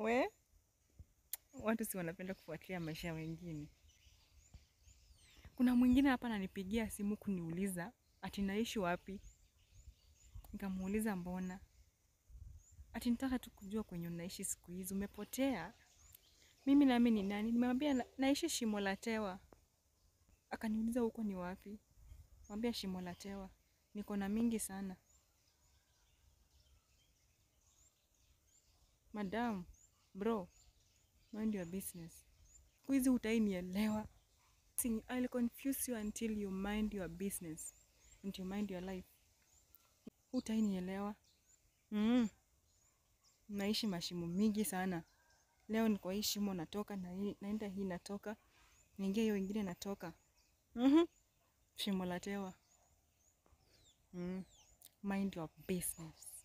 We watu si wanapenda kufuatilia maisha ya wengine. Kuna mwingine hapa ananipigia simu kuniuliza ati naishi wapi. Nikamuuliza mbona, ati nitaka tu kujua kwenye unaishi siku hizi, umepotea. Mimi nami ni nani? Nimemwambia na, naishi Shimo la Tewa. Akaniuliza huko ni wapi? Mwambia Shimo la Tewa. Niko na mingi sana. Madam, bro, mind your business. Siku hizi utainielewa. See, I'll confuse you until you mind your business and you mind your life. Utainielewa. Mm. Naishi mashimo mingi sana. Leo niko hii shimo natoka na hii, naenda hii natoka. Niingia hiyo ingine natoka. Mhm. Shimo la Tewa. Mm. Mind your business.